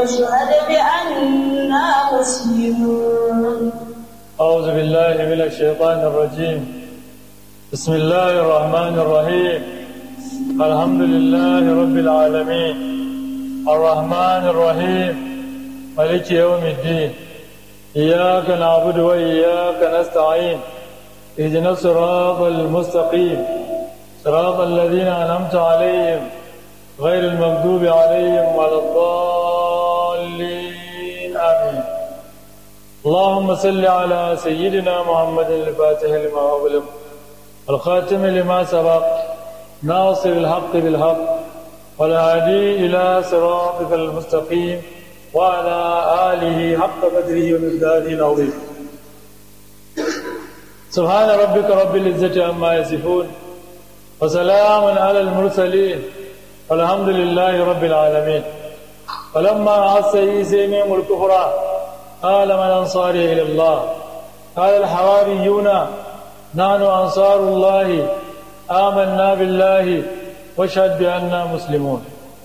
واشهد بأننا مسلمون أعوذ بالله من الشيطان الرجيم بسم الله الرحمن الرحيم الحمد لله رب العالمين الرحمن الرحيم ملك يوم الدين إياك نعبد وإياك نستعين اهدنا الصراط المستقيم صراط الذين أنعمت عليهم غير المغضوب عليهم ولا الضالين آمين اللهم صل على سيدنا محمد الفاتح لما أغلق الخاتم لما سبق ناصر الحق بالحق والهادي إلى صراطك المستقيم وعلى آله حق قدره ومقداره العظيم سبحان ربك رب العزة عما يصفون وسلام على المرسلين والحمد لله رب العالمين فلما أحس عيسى منهم الكفر قال من أنصاري إلى الله قال الحواريون نحن أنصار الله آمنا بالله واشهد بأننا مسلمون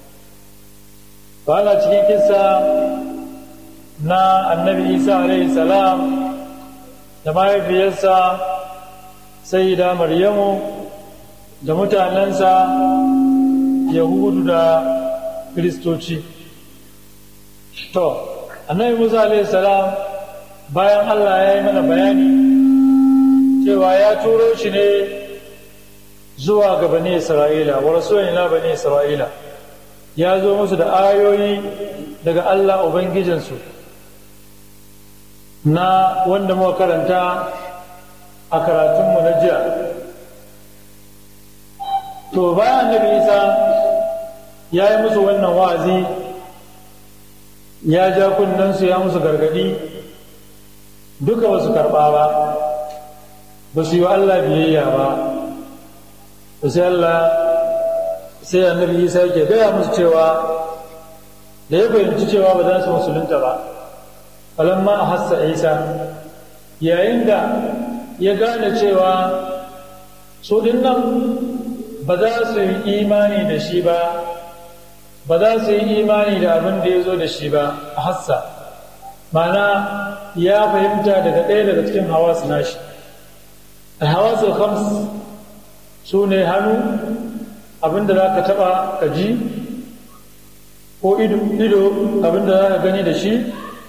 قال cikin kisa na annabi isa alaihi salam da mahaifiyarsa sai da maryamu da mutanensa yahudu da kiristoci to annabi musa alaihi salam bayan allah ya yi mana bayani cewa ya turo shi ne zuwa ga bani isra'ila wa rasulina bani isra'ila ya zo musu da ayoyi daga allah ubangijinsu na wanda muka karanta a karatunmu na jiya to bayan annabi isa ya yi musu wannan wa'azi ya ja kunnensu ya musu gargadi duka ba su karɓa ba ba su yi wa Allah biyayya ba to sai Allah sai annabi Isa yake gaya musu cewa da ya fahimci cewa ba za su musulunta ba falamma a hassa Isa yayin da ya gane cewa su nan ba za su yi imani da shi ba ba za su yi imani da abin da ya zo da shi ba a hassa mana ya fahimta daga ɗaya daga cikin hawasu nashi alhawasu khams su ne hannu abinda za ka taɓa ka ji ko ido abinda za ka gani da shi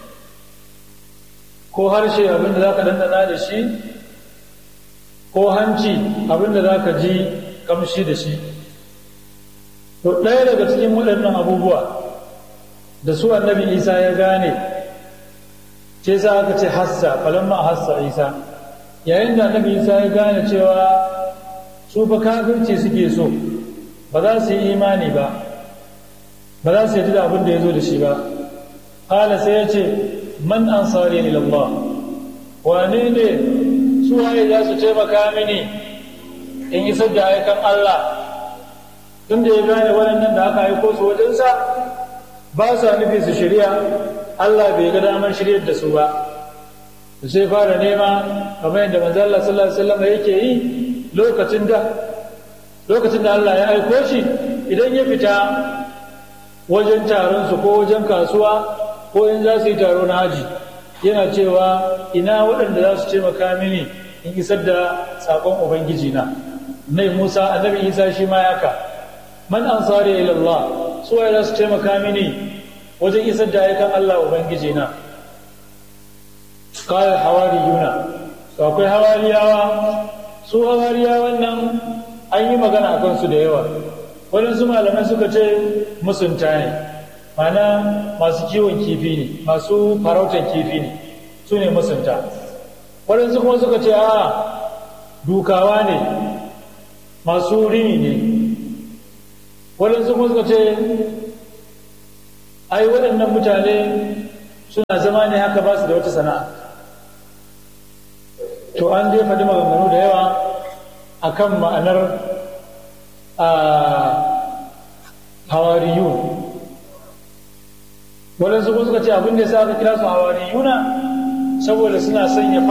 ko harshe abinda za ka dandana da shi ko hanci abinda za ka ji kamshi da shi to ɗaya daga cikin waɗannan abubuwa da su annabi isa ya gane ce sa aka ce hassa falamma hassa isa yayin da annabi isa ya gane cewa su fa kafirci suke so ba za su yi imani ba ba za su yi da abin da ya zo da shi ba hala sai ya ce man ansari ila Allah wane ne su waye za su taimaka mini in isar da aikan Allah tun da ya gane waɗannan da aka aiko su wajensa ba sa nufi su shirya Allah bai ga damar shiryar da su ba sai fara nema kamar yadda manzo Allah sallallahu alaihi wasallam yake yi lokacin da lokacin da Allah ya aiko shi idan ya fita wajen taron su ko wajen kasuwa ko in za su yi taro na haji yana cewa ina waɗanda za su taimaka mini in isar da sakon ubangiji na nai Musa annabi Isa shi ma yaka man ansari ila Allah su waye za su taimaka mini wajen isar da ayyukan Allah ubangiji na kawai hawariyuna to akwai hawariyawa su hawariyawan nan an yi magana a kansu da yawa waɗansu malamai suka ce musunta ne mana masu kiwon kifi ne masu farautar kifi ne su ne musunta waɗansu kuma suka ce a dukawa ne masu rini ne waɗansu kuma suka ce ai waɗannan mutane suna zama ne haka ba su da wata sana'a to an dai faɗi maganganu da yawa a kan ma'anar hawariyun waɗansu kuma suka ce abin da ya sa aka kira su hawariyuna saboda suna sanya